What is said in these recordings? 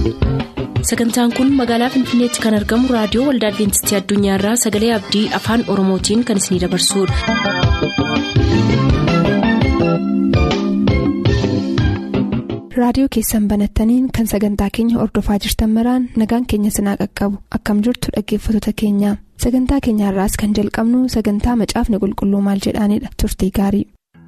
sagantaan kun magaalaa finfinneetti kan argamu raadiyoo waldaa adventistii addunyaarraa sagalee abdii afaan oromootiin kan isinidabarsudha. raadiyoo keessan banattaniin kan sagantaa keenya ordofaa jirtan maraan nagaan keenya sinaa qaqqabu akkam jirtu dhaggeeffattoota keenya sagantaa keenyaarraas kan jalqabnu sagantaa macaafni qulqulluu maal jedhaanidha turtii gaarii.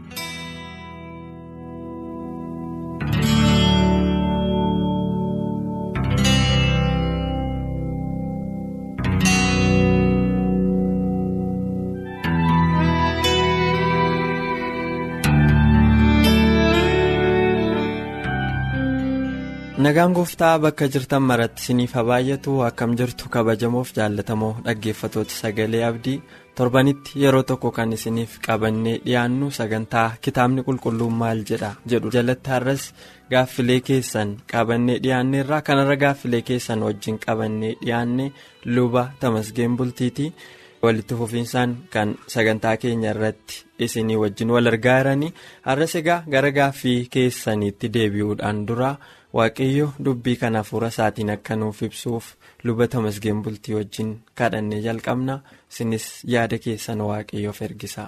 nagaan gooftaa bakka jirtan maratti isiniif haa baay'atu akkam jirtu kabajamoof jaallatamoo dhaggeeffatooti sagalee abdii torbanitti yeroo tokko kan isiniif qabannee dhiyaannu sagantaa kitaabni qulqulluun maal jedha jedhu jalatti har'as gaaffilee keessan qabannee dhiyaanneerraa kanarra gaaffilee keessan wajjin qabannee dhiyaanne luba tamasgeen bultiiti walitti fufiinsaan kan sagantaa keenya irratti isinii wajjin wal argaa jiranii har'as egaa gara gaaffii keessaniitti deebi'uudhaan dura. waaqayyo dubbii kana hafuura isaatiin akka nuuf ibsuuf luba tamasgeen bultii wajjin kadhannee jalqabna isinis yaada keessan waaqayyoof ergisa.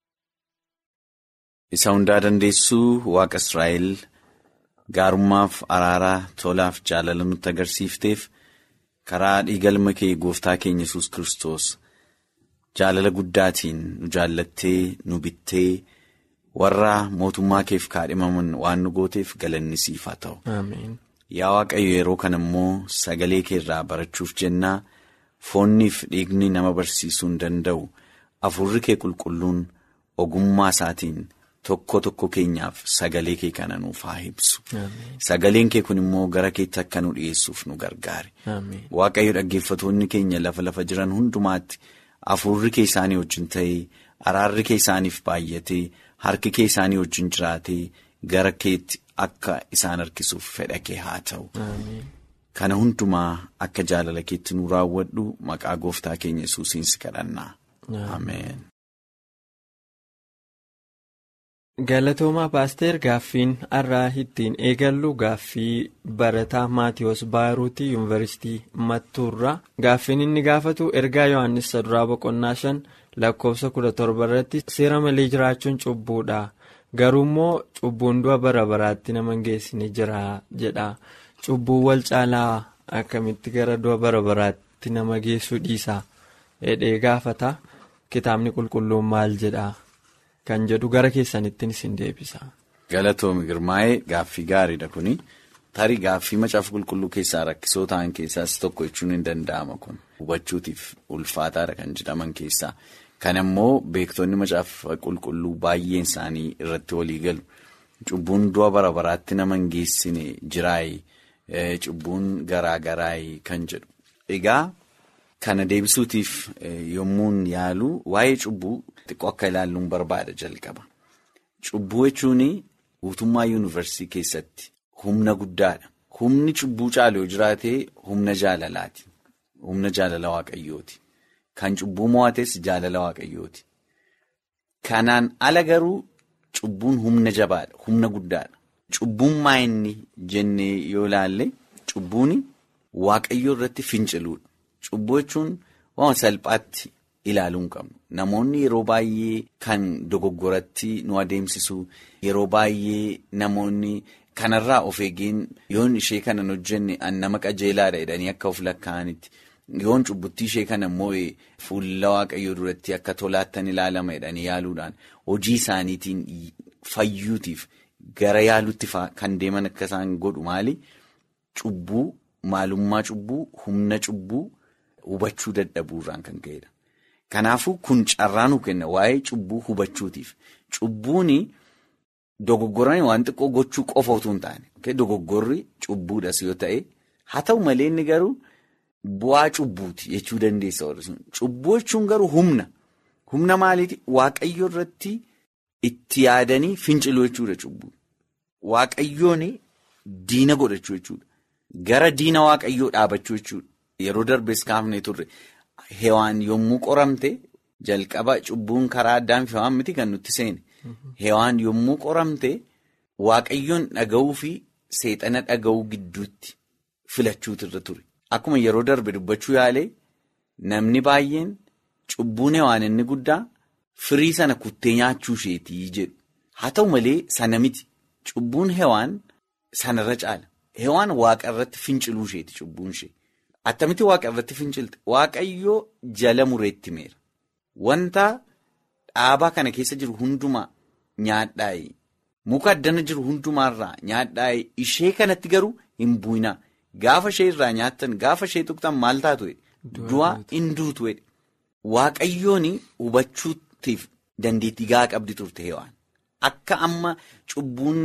isa hundaa dandeessuu waaqa israa'el gaarummaaf araaraa tolaaf jaalala nutti agarsiifteef karaa dhiigalma kee gooftaa keenya yesus kristos jaalala guddaatiin nu jaallattee nu bittee. warra mootummaa keef kaadhimaman waan nu gooteef galanni siif haa ta'u. Yaa Waaqayyo yeroo kana immoo sagalee kee irraa barachuuf jennaa foonniif dhiigni nama barsiisuu hin danda'u afurri kee qulqulluun ogummaa isaatiin tokko tokko keenyaaf sagalee kee kana nuuf haa ibsu. Sagaleen kee kun immoo gara keetti akka nu dhiyeessuuf nu gargaare. Waaqayyo dhaggeeffatoonni keenya lafa lafa jiran hundumaatti afurri kee isaanii wajjin ta'ee araarri kee isaaniif baay'atee. Harki kee isaanii wajjin jiraatee gara keetti akka isaan harkisuuf fedha kee haa ta'u. Kana hundumaa akka jaalala keetti nu raawwadhu maqaa gooftaa keenya yesuusiin si kadhannaa. Ameen. Galatoomaa paaster gaaffiin har'aa ittiin eegallu gaaffii barataa maatiyoos baaruutii yuunivarsiitii mattuurraa gaaffiin inni gaafatu ergaa yohannis saduraa boqonnaa shan. lakkoofsa kudha torba irratti seera malee jiraachuun cubbuudha garuu immoo cubbuun du'a bara baraatti nama geessine jira jedha cubbuun wal caalaa akkamitti gara du'a bara baraatti nama geessuu dhiisa jedhee gaafata kitaabni qulqulluun maal jedha kan jedhu gara keessanittiin isin deebisa. galatoomi girmaa'ee gaaffii gaariidha kuni tarii gaaffii macaafa qulqulluu keessaa rakkisoo ta'an keessaas tokko jechuun hin danda'ama kun hubachuutiif ulfaataadha kan jedhaman keessaa. Kana immoo beektonni macaafa qulqulluu baay'een isaanii irratti walii galu. Cubbuun du'a bara baraatti nama hin geessine jiraayi. Cubbuun garaa garaayi kan jedhu. Egaa kana deebisuutiif yommuun yaalu waa'ee cubbuu xiqqoo akka ilaalluun barbaada jalqaba. Cubbuu jechuun guutummaa yuunivarsiitii keessatti humna guddaadha. Humni cubbuu caalu yoo jiraate humna jaalalaati. Humna jaalala waaqayyooti. Kan cubbuu mo'ates jaalala waaqayyooti. Kanaan ala garuu cubbuun humna jabaadha. Humna guddaadha. Cubbuun maa inni jennee yoo ilaalle cubbuun waaqayyoo irratti finciluudha. Cubbuu jechuun waan salphaatti ilaaluu hin qabnu. Namoonni yeroo baay'ee kan dogoggoratti nu adeemsisu yeroo baay'ee namoonni kanarraa of eegeen yoon ishee kanan hojjenne an nama qajeelaadha jedhanii akka of lakkaa'anitti. Yoon cubbuttii ishee kana immoo fuula waaqayyoo duratti akka tolaattan ilaalama jedhanii yaaluudhaan hojii isaaniitiin fayyuutiif gara yaaluutti kan deeman akka isaan godhu maali? Cubbuu, maalummaa cubbuu, humna cubbuu hubachuu dadhabuurraan kan ka'edha. Kanaafuu kun carraa nu kenna waa'ee cubbuu hubachuutiif. Cubbuun dogoggoranii waan xiqqoo gochuu qofa otoo hin taane dogoggorri cubbuudhas yoo ta'e haa ta'u malee inni garuu. Bu'aa cubbuuti jechuu dandeessa warreen cubbuu jechuun garuu humna humna maaliiti waaqayyo irratti itti yaadanii finciluu jechuudha cubbuu waaqayyoon diina godhachuu jechuudha gara diina waaqayyoo dhaabachuu jechuudha yeroo darbees kaafnee turre hewaan yommuu qoramte jalqaba cubbuun karaa addaan fi hewaan miti kan nutti seene hewaan yommuu qoramte waaqayyoon dhaga'uu fi seexana dhaga'uu gidduutti filachuutu irra ture. Akkuma yeroo darbe dubbachuu yaalee namni baay'een cubbuun hewaan inni guddaa firii sana kuttee nyaachuu isheetii jedhu. Haa ta'u malee sana miti cubbuun hewaan sanarra caala. Hewaan waaqa irratti finciluu isheeti cubbuun ishee. Attamitti waaqa irratti fincilte waaqayyoo jala mureetti meera. Wanta dhaabaa kana keessa jiru hundumaa nyaadhaa'e. Muka addana jiru hundumaarraa nyaadhaa'e ishee kanatti garuu hin bu'inaa. Gaafa ishee irraa nyaattan gaafa ishee tuqxan maal taatu? Du'a hin duutu. Waaqayyoon hubachuutiif dandeettii gahaa qabdi turte hewaan. Akka amma cubbuun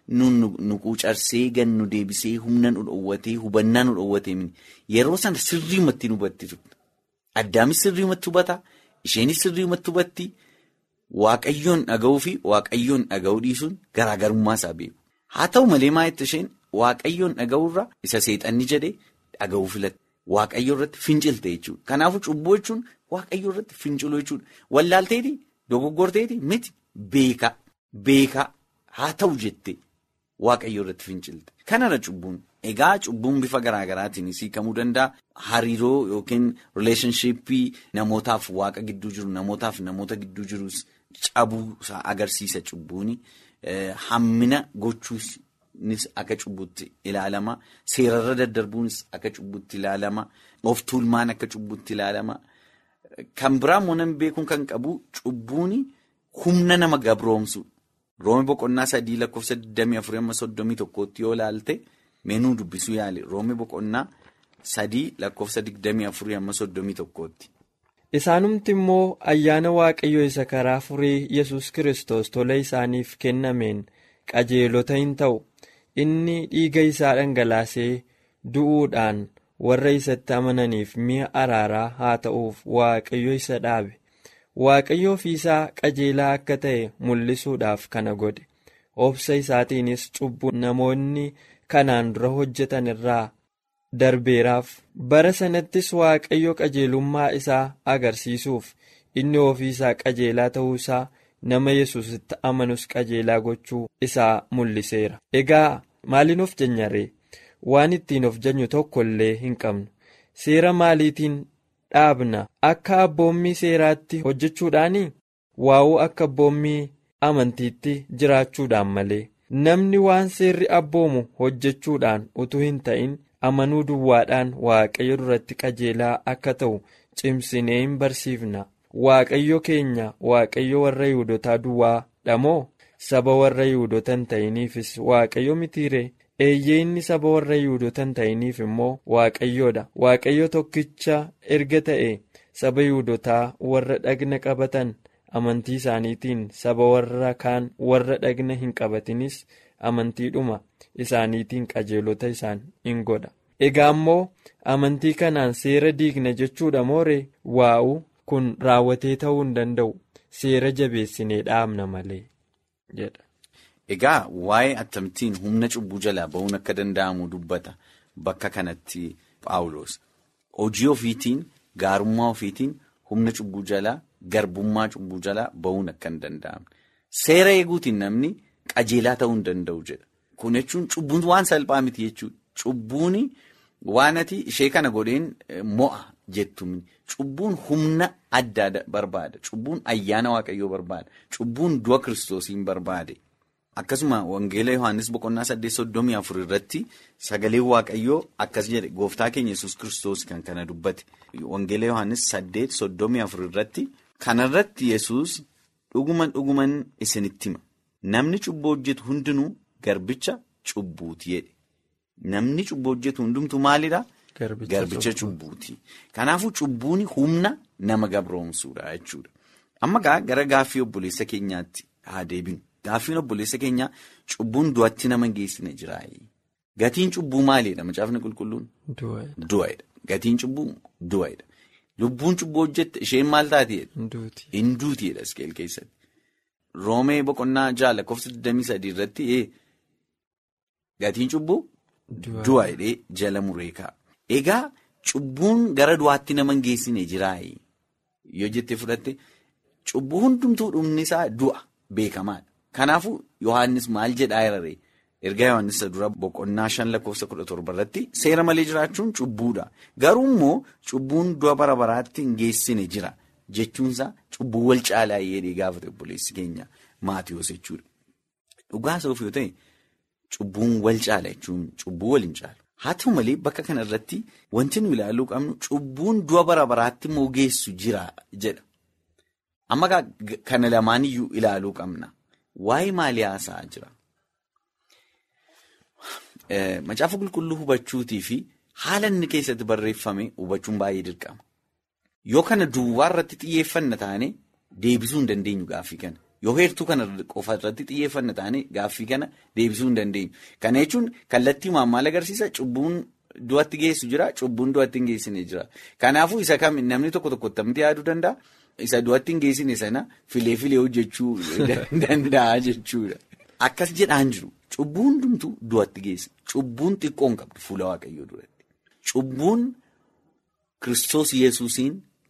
nu quucarsee gan nu deebisee humna nu dhoowwatee hubannaa nu dhoowwatee yeroo sana sirriimatti nu hubatti turte. Addaamis sirriimatti hubata. Isheenis sirriimatti hubatti. Waaqayyoon dhaga'uu fi waaqayyoon dhaga'uu dhiisuun garaagarummaa isaa beeku. Haa ta'u malee maalitti isheen waaqayyoon dhaga'uurraa isa seexanni jedhee dhaga'uu filatte. Waaqayyoo irratti fincilte jechuudha. Kanaafuu cubbuu jechuun waaqayyoo irratti finciluu jechuudha. Wallaalteeti dogoggorteeti miti beekaa beekaa haa ta'u jettee waaqayyoo irratti fincilte. Kanarra cubbuun egaa cubbuun bifa garaagaraatiin hiikamuu danda'a. Hariiroo yookiin rileeshnshiippii namootaaf waaqa gidduu jiru namootaaf namoota gidduu jirus cabuu isaa agarsiisa cubbuuni. Hammina gochuunis akka cubbutti ilaalama. Seerarra daddarbuunis akka cubbutti ilaalama. Of tuulmaan akka cubbutti ilaalama. Kan biraa immoo namni beekuun kan qabu cubbuuni humna nama gabroomsu. Roome boqonnaa sadii lakkoofsa 24-31tti yoo ilaalte meenuu dubbisuu yaale roome boqonnaa sadii lakkoofsa 24-31tti. Isaanumti immoo ayyaana waaqayyoo isa karaa furii yesus Kiristoos tola isaaniif kennameen qajeelota hin ta'u inni dhiiga isaa dhangalaasee du'uudhaan warra isatti amananiif mi'a araaraa haa ta'uuf waaqayyo isa dhaabe. Waaqayyo ofiisaa qajeelaa akka ta'e mul'isuudhaaf kana godhe obsa isaatiinis cubbuu namoonni kanaan dura hojjetan irraa darbeeraaf bara sanattis waaqayyo qajeelummaa isaa agarsiisuuf inni ofiisaa qajeelaa ta'uusaa nama yesusitti amanus qajeelaa gochuu isaa mul'iseera. Egaa maaliin of janyaree waan ittiin of janyu tokko illee hin qabnu seera maaliitiin. dhaabna akka abboommii seeraatti hojjechuudhaani waa'uu akka abboommii amantiitti jiraachuudhaan malee namni waan seerri abboomu hojjechuudhaan utuu hin ta'in amanuu duwwaadhaan waaqayyo duratti qajeelaa akka ta'u cimsinee hin barsiifna waaqayyo keenya waaqayyo warra yihudotaa duwwaa dhamoo saba warra yihudota hin ta'iniifis waaqayyo mitiiree eeyyee inni saba warra yihudoota hin ta'iniif immoo waaqayyoodha waaqayyo tokkicha erga ta'e saba yihudotaa warra dhagna qabatan amantii isaaniitiin saba warra kaan warra dhagna hin qabatinis amantiidhuma isaaniitiin qajeelota isaan in godha egaa immoo amantii kanaan seera diigna jechuudha mooree waa'u kun raawwatee ta'uu hin danda'u seera jabeessinee dhaabna malee jedha. Egaa waa'ee attamtiin humna cubbuu jalaa ba'uun akka danda'amu dubbata bakka kanatti Paawuloos. Hojii ofiitiin gaarummaa ofiitiin humna cubbuu jalaa garbummaa cubbuu jalaa ba'uun akka hin danda'amne. Seera eeguutiin namni qajeelaa ta'uu hin danda'u jedha. Kun jechuun cubbuun waan salphaa miti jechuudha. Cubbuun waan ati ishee kana godheen mo'a jettu cubbuun humna addaa barbaada. Cubbuun ayyaana waaqayyoo barbaada. Cubbuun du'a kiristoosiin barbaade. Akkasuma Wangeela Yohaannis boqonnaa saddeet soddomii afur irratti sagalee Waaqayyoo akkas jedhe gooftaa keenya yesus kiristoos kan kana dubbate. Wangeela Yohaannis saddeet soddomii afur irratti kanarratti yesus dhuguman dhuguman isinitti hima. Namni cubbuu hojjetu hundinuu garbicha cubbuuti jedhe. Namni cubbuu hojjetu hundumtu maalidhaa? Garbicha cubbuuti. Kanaafuu cubbuun humna nama gabroomsuudha jechuudha. Amma gara gaaffii obboleessa keenyaatti haa deebinu. Gaaffiin obboleessa keenyaa cubbuun du'atti nama geessine jira. Gatiin cubbuu maalidha macaafni qulqulluun? Du'aadha. Gatiin cubbuu du'aadha. Lubbuun cubbuu hojjette isheen maal taateedha? Hinduutiidha iskeel keessatti. Roomee boqonnaa ja'a lakkoofsa 23 irratti gatiin cubbuu du'aadha jala mureekaa. Egaa cubbuun gara du'aatti nama geessine jira. Yoo jettee fudhatte cubbuu hundumtuu dhumni isaa du'a beekamaadha. Kanaafuu Yohaannis maal jedhaa iraree ergaa Yohaannis dura boqonnaa shan lakkoofsa kudha torba irratti seera malee jiraachuun cubbuudha. Garuu immoo cubbuun du'a bara baraatti hin geessine jira jechuunsaa cubbuu wal caalaa jedhee gaafate obboleessi keenya Maatiyoos jechuudha. Dhugaa isaaf yoo ta'e cubbuun wal caala jechuun cubbuu wal hin caalu. Haa ta'u malee bakka kana irratti wanti nu ilaaluu qabnu cubbuun du'a bara baraatti immoo geessu jira jedha. Amma kana lamaan iyyuu ilaaluu qabna. Waa'ee maalii haasa'aa jira? Macaafa qulqulluu hubachuutii fi haala inni keessatti barreeffame hubachuun baay'ee dirqama. Yoo kana duwwaa irratti xiyyeeffanna taane deebisuu hin dandeenyu gaaffii kana. Yoo heertuu kana qofa irratti xiyyeeffanna taane gaaffii kana deebisuu hin dandeenyu. Kana jechuun kallattii maal agarsiisa? Cubbuun du'atti geessu jira, cubbuun du'atti hin geessine jira. Kanaafuu isa kam namni tokko tokko tamti yaaduu danda'a? Isa du'atti hin geessine sana filee filee hojjechuu danda'a jechuudha. Akkas jedhaan jiru. Cubbuun hundumtuu du'atti geessa. Cubbuun xiqqoo hin qabdu fuula waaqayyoo duratti. Cubbuun Kiristoos Yesuusiin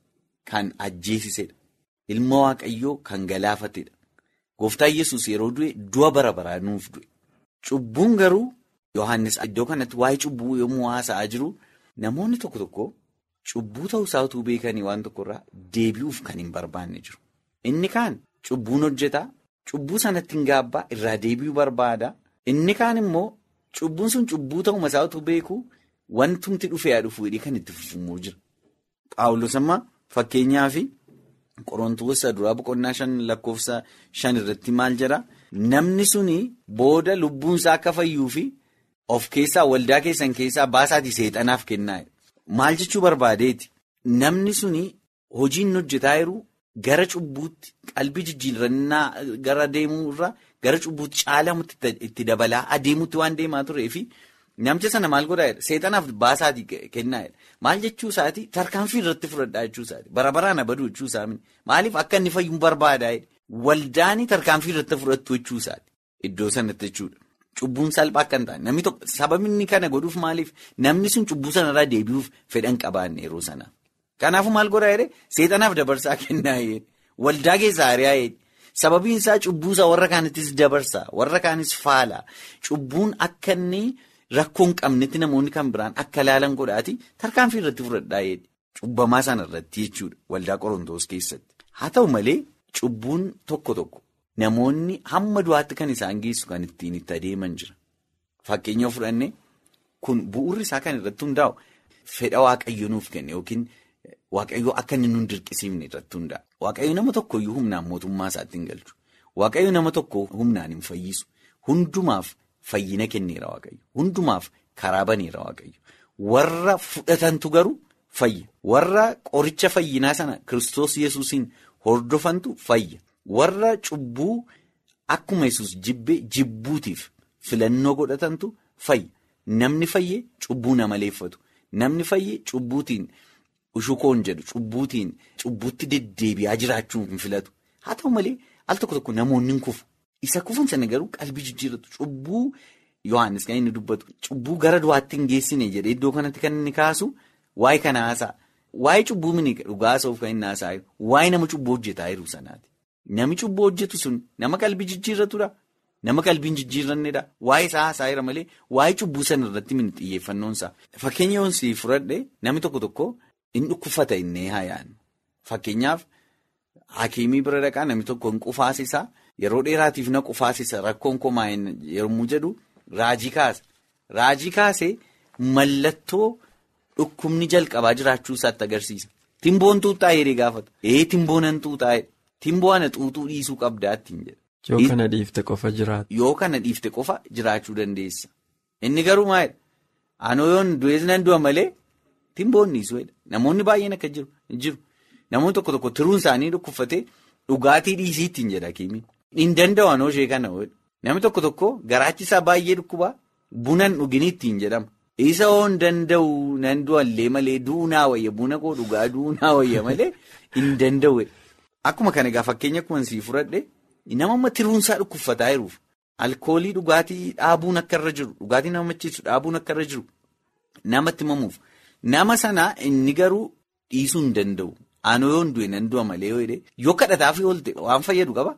kan ajjeesisedha. Ilma waaqayyoo kan galaafatedha. Gooftaan Yesuus yeroo du'e du'a bara baraa nuuf du'e. Cubbuun garuu Yohaannis iddoo kanatti waa'ee cubbuu yommuu haasa'aa jiru namoonni tokko tokko cubbuu ta'uusaa utuu beekanii waan tokkorraa deebi'uuf kan hin barbaanne jiru. Inni kaan cubbuun hojjetaa. Cubbuu sanatti hin gaabbaa irraa deebi'uu barbaada. Inni kaan immoo cubbuun sun cubbuu ta'uma isaa utuu beeku wantumti dhufee dhufu kan itti fufumuu jira. Paawulos amma fakkeenyaaf Qorontoos duraa boqonnaa shan lakkoofsa shan irratti maal jedha? Namni suni booda lubbuunsaa akka fayyuu fi of keessaa waldaa keessan keessaa baasaatii seexanaaf kennaa. Maal jechuu barbaadeeti? Namni suni hojiin hojjetaa jiru. Gara cubbuutti qalbii jijjiirannaa gara deemurraa gara cubbuutti caalamutti itti dabalaa adeemutti waan deemaa turee fi namicha sana maal godhaa jedha seexanaaf baasaatii kennaa jedha maal jechuu isaati tarkaanfii irratti fudhadhaa jechuu isaati bara baraan abaduu jechuu isaa maaliif akka inni fayyuun barbaadaa waldaanii tarkaanfii irratti fudhattu jechuu isaati iddoo sanatti jechuudha cubbuun salphaa akka hin taane namni tokko sababni kana godhuuf maaliif namni sun cubbuu sanarraa deebi'uuf fedhan qabaanne yeroo sana. Kanaafuu maal godhaa jedhee seexanaaf dabarsaa kennaa jedhe waldaa keessaa ari'aa jedhe sababiin isaa cubbuusaa warra kaanittis dabarsaa warra kaanis faala cubbuun akka inni rakkoo hin qabnetti namoonni kan biraan akka ilaalan godhaati tarkaanfii irratti fudhadhaa jedhe cubbamaa sana irratti jechuudha waldaa qorontoos keessatti haa ta'u malee cubbuun tokko tokko namoonni hamma du'aatti kan isaan geessu kan ittiin itti adeeman jira fakkeenya fudhanne kun bu'uurri isaa kan irratti hundaa'u fedha waaqayyo nuuf kenne yookiin. Waaqayyoo akka inni nun dirqisiifne irratti hundaa'a. Waaqayyo nama tokkoyyuu humnaan mootummaa isaatti hin galchu. Waaqayyo nama tokko humnaan hin fayyisu. Hundumaaf fayyina kenneera Waaqayyo. Hundumaaf karaa baneera Waaqayyo. Warra fudhatantu garuu fayya. Warra qoricha fayyinaa sana Kiristoos Yesuusiin hordofantu fayya. Warra cubbuu akkuma Yesuus jibbee jibbuutiif filannoo godhatantu fayya. Namni fayyee cubbuu nama leeffatu. Namni fayyee cubbuutiin. Ushukoon jedhu cubbuutiin cubbuutti deddeebi'aa jiraachuu hin filatu. Haa ta'u malee al tokko tokko namoonni hin kufu. Isa kufan sana garuu qalbii jijjiirratu. Cubbuu Yohaannis kan inni dubbatu cubbuu gara du'aatti hin geessine jedhee iddoo kanatti kan inni kaasu waa'ee kana haasa'a. Waa'ee cubbuu mini dhugaa soof kan inni haasa'u waa'ee nama cubbuu hojjetaa jiru sanaati. Nami cubbuu hojjetu sun nama qalbii jijjiirratudha. Nama qalbiin jijjiirrannedha. Waa'ee isaa haasa'aa jira malee waa'ee cubbuu sana irratti mini xiyyeeffannoonsaa. Fakkeenya yoonsii fudhadhe namni tokko tokko. Inni dhukkubfata innee haayaan fakkeenyaaf hakiimii bira dhaqaa namni tokko hin qufaasisa yeroo dheeraatiif na qufaasisa rakkoon komaa yommuu jedhu raajii kaasa. Raajii kaasee mallattoo dhukkubni jalqabaa jiraachuu isaatti agarsiisa. Timboon tuutaa jedhee gaafata. Ee timboonan tuutaa timboo ana xuuxuu dhiisuu qabdaa ittiin jedha. Yoo kana dhiifte qofa jiraata. Yoo kana dhiifte qofa jiraachuu dandeessa. Inni garuu maalidha? Anoo yoon du'ees nan du'a malee. Timboonni isuudha. Namoonni baay'een akka jiru jiru. Namoonni tokko tokko tiruun isaanii dhukkubfatee dhugaatii dhiisii ittiin jedha kiimiin. Hin danda'u anoo ishee kana oolu. Namni tokko tokko garaachi isaa baay'ee dhukkubaa bunan dhugini ittiin jedhama. Isa oo hin danda'u nan du'allee malee duunaa wayya buna koo dhugaa duunaa wayya malee hin danda'u. Akkuma kana egaa fakkeenya akkuma sii fudhadhe nama amma tiruunsaa dhukkubfataa jiruuf alkoolii dhugaatii dhaabuun akka irra jiru dhugaatii nama macheessu dhaabuun akka irra jiru namatti himamuuf. Nama sana inni garuu dhiisuu hin danda'u. Anoo yoon du'e nan du'a malee yoo jedhee yoo kadhataaf oolte waan fayyadu qaba.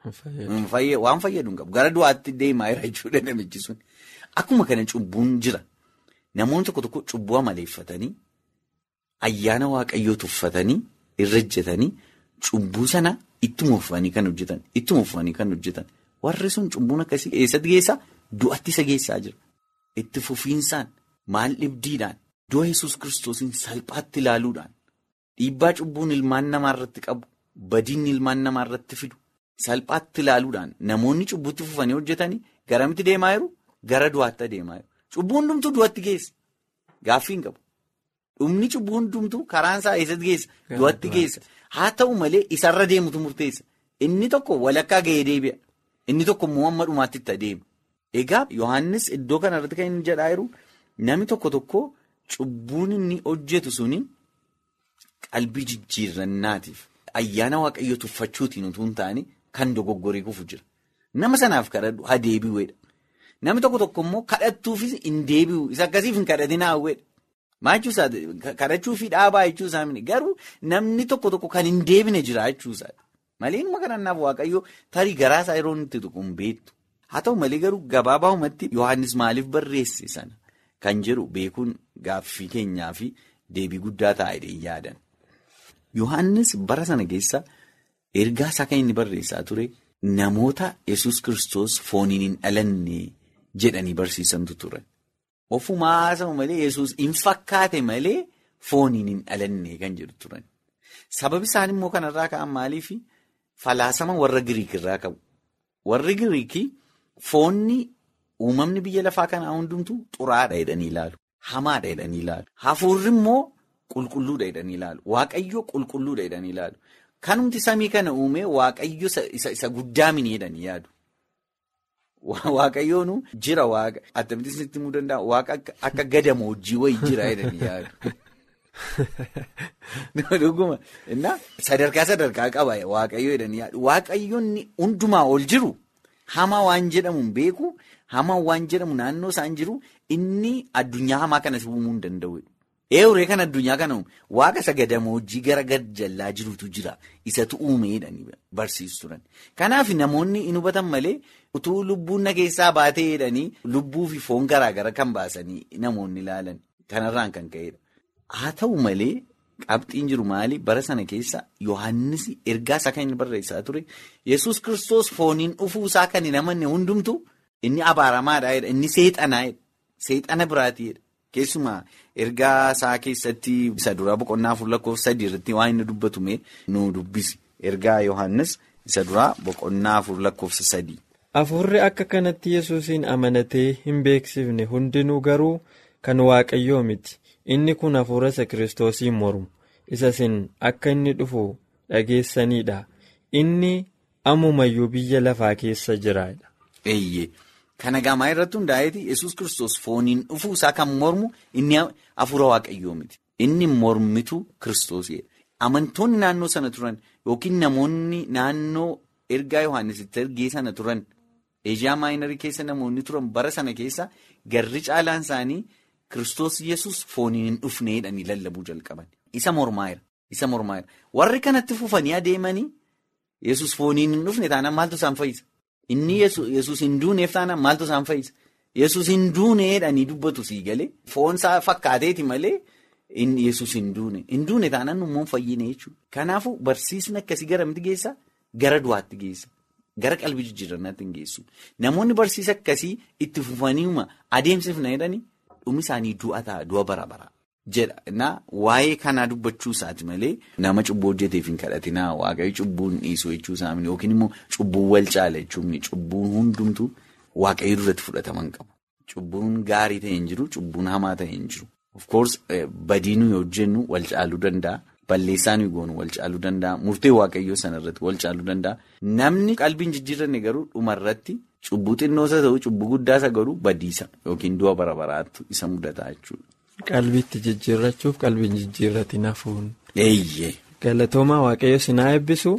waan fayyadu hin qabu gara du'aatti deemaa jira jechuudha namichi sun akkuma kana cubbuun jira namoonni tokko tokko cubbuu amaleeffatanii ayyaana waaqayyoo tuffatanii irra ejjetanii cubbuu sana ittuma uffatanii kan hojjetan ittuma uffatanii kan hojjetan warri sun cubbuun akkasii eessatti geessaa du'atti isa geessaa jira itti fufiinsaan maal dhibdiidhaan du'a yesus kiristoosiin salphaatti ilaaluudhaan dhiibbaa cubbuun ilmaan namaa irratti qabu badiin ilmaan namaa irratti fidu. Salphaatti ilaaluudhaan namoonni cubbutti fufanii hojjetanii garamitti deemaa jiru gara du'aatti deemaa jiru. Cubbuu hundumtuu du'atti geessa. Gaaffii hin qabu. Dhumni cubbuu hundumtuu karaan isaa eessatti geessa? Du'atti geessa. Haa ta'u malee isarra deemutu murteessa. Inni tokko walakkaa gahee deebi'a. Inni tokko immoo amma dhumaatti itti adeema. Egaa Yohaannis iddoo kanarratti kan inni jedhaa jiru namni tokko tokko cubbuun inni hojjetu suni qalbii jijjiirrannaatiif ayyaana waaqayyoo tuffachuutiin utuu hin taane. Kan dogoggorii kufu jira. Nama sanaaf kadhadhu haa deebi'uudha. Namni tokko tokko immoo kadhattuufis hin deebi'u. Isa akkasiif hin kadhatin haawweedha. Maa jechuusaa kadhachuufi dhaabaa jechuusaa garuu namni tokko tokko kan hin deebine jira jechuusaa. Malee inni kadhannaaf waaqayyoo tarii garaasaa yeroo inni itti tuqu hin beektu. Haa ta'u malee garuu gabaabaahumatti Yohaannis maaliif barreesse sana kan jedhu beekuun gaaffii keenyaa fi deebii guddaa taa'ee yaadan. Yohaannis bara sana keessa. Ergaa isaa kan inni barreessaa ture namoota yesus kristos fooniin hin dhalanne jedhanii barsiisantu turan. Ofumaa haasa'u malee yesus hin fakkaate malee fooniin hin dhalanne kan jedhu turan. Sababi isaan immoo kanarraa ka'an maaliif falaasama warra Giriik irraa qabu. Warri Giriikii foonni uumamni biyya lafaa kanaa hundumtuu xuraadha jedhanii ilaalu. Hamaadha jedhanii ilaalu. Hafuurri immoo qulqulluudha jedhanii ilaalu. Waaqayyoo qulqulluudha jedhanii ilaalu. Kanumti samii kana uume waaqayyo isa guddaa miidhanii yaadu. Waaqayyoon jira waaqa attamitti isinitti himuu danda'a waaqa akka gadamoojjii wayii jira jedhanii yaadu. Dhuguma sadarkaa sadarkaa qaba waaqayyo jedhanii yaadu. Waaqayyoon hundumaa ol jiru hamaa waan jedhamu hin beeku hamaa waan jedhamu naannoo isaan jiru inni addunyaa hamaa kanas uumuu hin danda'u. Eewuree kan addunyaa kana waaqa isa gadamoojjii gara gad jallaa jirutu jira. Isatu uumeedhani barsiisu turan. Kanaaf namoonni hin hubatan malee utuu lubbuun na keessaa baatee jedhanii lubbuu fi foon garaa gara kan baasanii namoonni ilaalan. Kanarraan kan ka'edha. Haa ta'u malee qabxiin jiru maali? Bara sana keessa Yohaannis ergaa isaa kan inni barreessaa ture. Yesus kiristoos fooniin dhufuu isaa kan hin amanne hundumtu inni abaaramaadha. Inni seexanaadha. Seexana biraatiidha. Keessumaa ergaa isaa keessatti isa duraa boqonnaa afur lakkoofsa sadii irratti waan inni dubbatume nu dubbisi. Ergaa Yohaannis isa duraa boqonnaa afur lakkoofsa sadii. Afurri akka kanatti yesuusiin amanatee hin beeksifne hundinuu garuu kan waaqayyoo miti. Inni kun hafuura isa kiristoosiin mormu. Isa isin akka inni dhufu dhageessanidha. Inni ammumayyuu biyya lafaa keessa jiraadha. Eeyyee. Kana gamaa irratti hundaa'eeti yesus kiristoos fooniin dhufuu isaa kan mormu inni hafuura waaqayyoo miti. Inni mormitu kiristoosidha. Amantoonni naannoo sana turan yookiin namoonni naannoo ergaa Yohaannisitti ergee sana turan Eeshiyaa maayinarii keessa namoonni turan bara sana keessa garri caalaan isaanii kiristoos yesus fooniin hin dhufneedhanii lallabuu jalqaban. Isa mormaa'eera. Isa mormaa'eera. Warri kanatti fufanii adeemanii yesus fooniin hin dhufne taanaan maaltu isaan fayyisa? Inni yesus hin duuneef taanaan maaltu isaan fayyisa? Yesus hin duuneedhanii dubbatu sii galee foonsaa fakkaateeti malee yesus hin duune. Hin duune taanaan immoo fayyine jechuudha. Kanaafuu barsiisni akkasii gara miti geessa? Gara du'aatti geessa. Gara qalbii jijjiirrannaatti hin geessu. Namoonni barsiisa akkasii itti fufaniima adeemsifna jedhanii dhumi isaanii du'a ta'a du'a bara bara. jedha na waa'ee kanaa dubbachuu isaati malee nama cubbuu hojjeteef hin kadhatinaa waaqayyo cubbuun dhiisuu jechuu isaa yookiin immoo cubbuun wal caala jechuun cubbuun hundumtuu waaqayyo duratti fudhataman qabu. Cubbuun gaarii ta'e hin jiru cubbuun hamaa ta'e hin jiru. Of course badii nuyi hojjennu wal caaluu danda'a. Balleessaa nuyi goonu wal caaluu danda'a. Murtee waaqayyoo sanarratti wal caaluu danda'a. Namni qalbiin jijjiirranne garuu dhumarratti cubbuu xinnoosa ta'u cubbuu guddaasa garuu badiisa yookiin du'a bara baraattu isa mudata jechuudha. Qalbiitti jijjiirrachuuf qalbiin jijjiirratiin hafuun. Eeyyee. Galatoomaa waaqayyo sinaa eebbisu.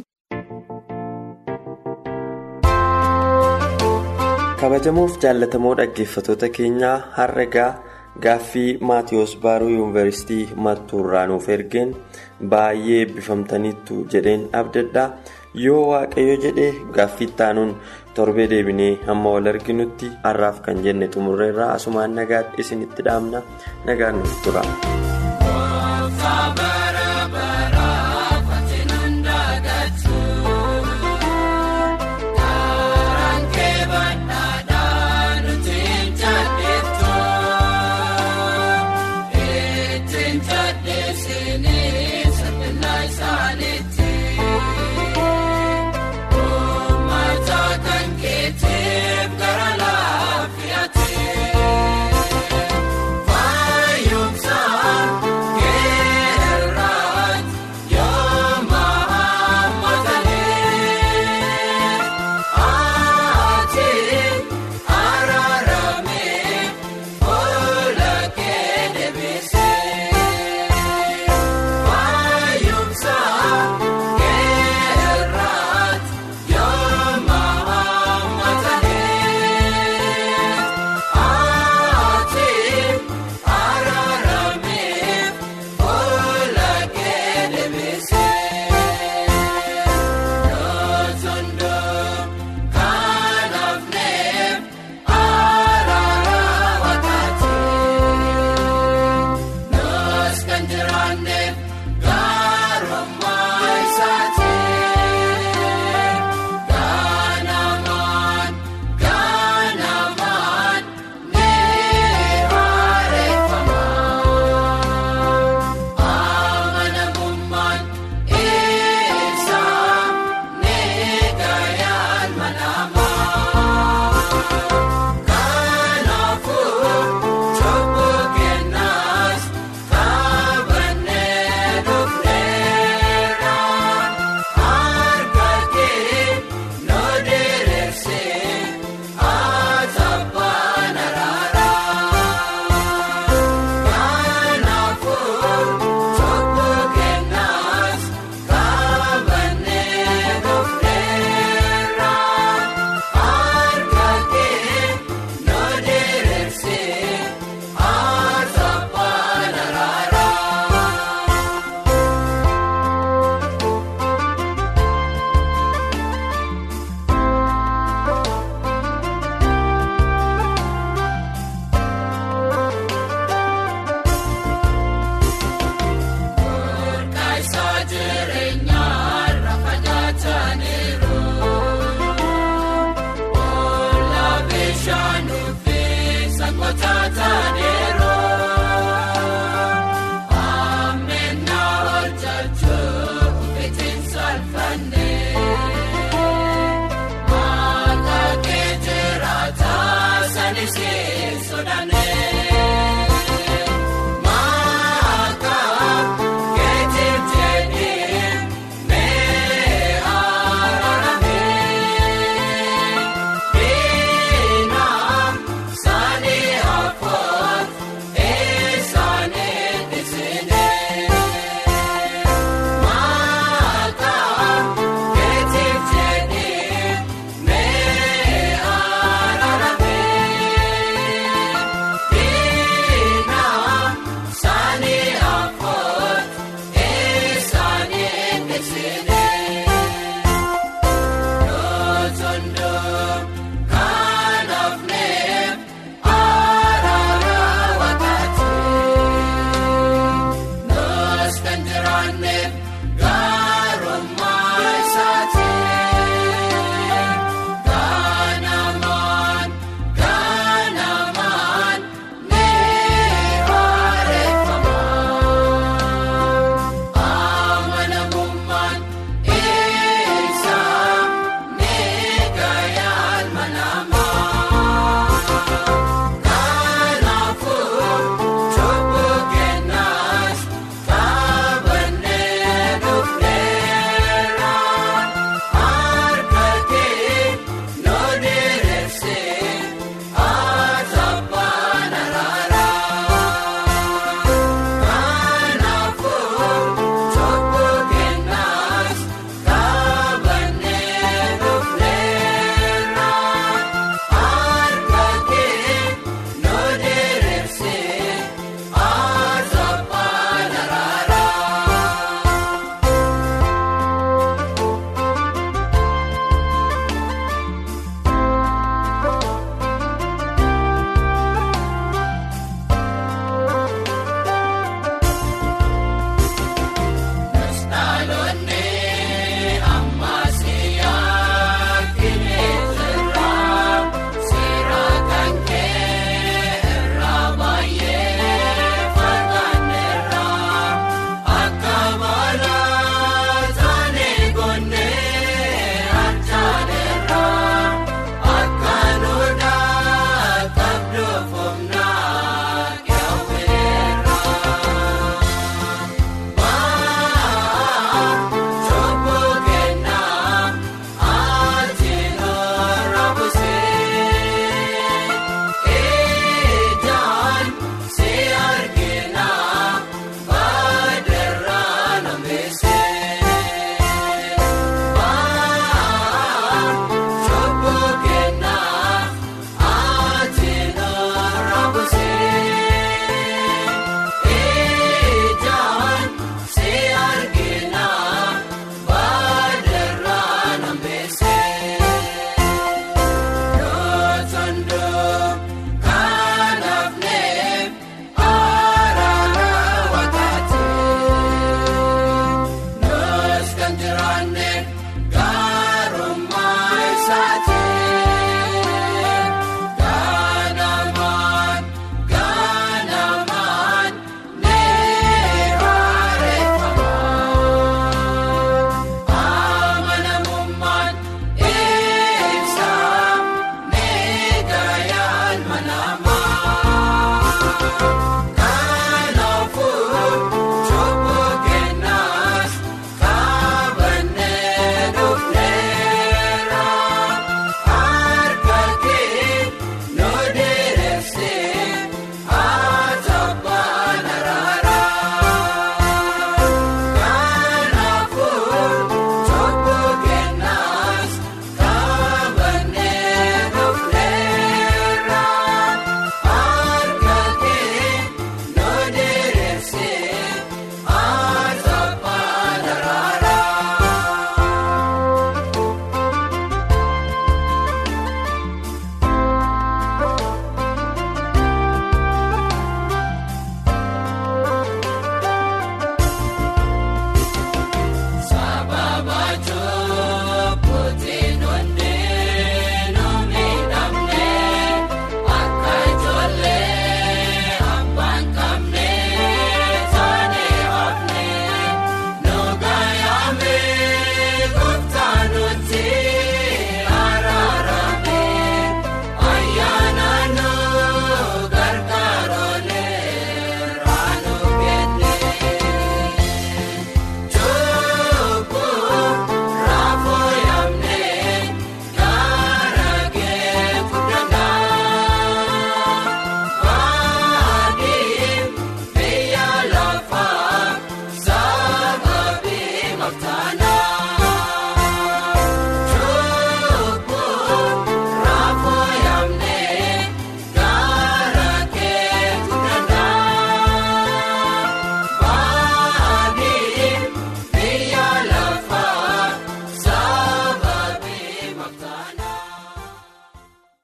Kabajamoof jaallatamoo dhaggeeffatoota keenyaa har'a egaa gaaffii maatiyoos baaruu yuunivarsiitii mattuurraa nuuf ergeen baay'ee eebbifamtaniittu jedheen abdadhaa yoo waaqayyo jedhee gaaffii taanuun torbee deebinee hamma wal arginutti har'aaf kan jenne xumurreerraa asumaan nagaatti isinitti dhaamna nagaan nuuf tura.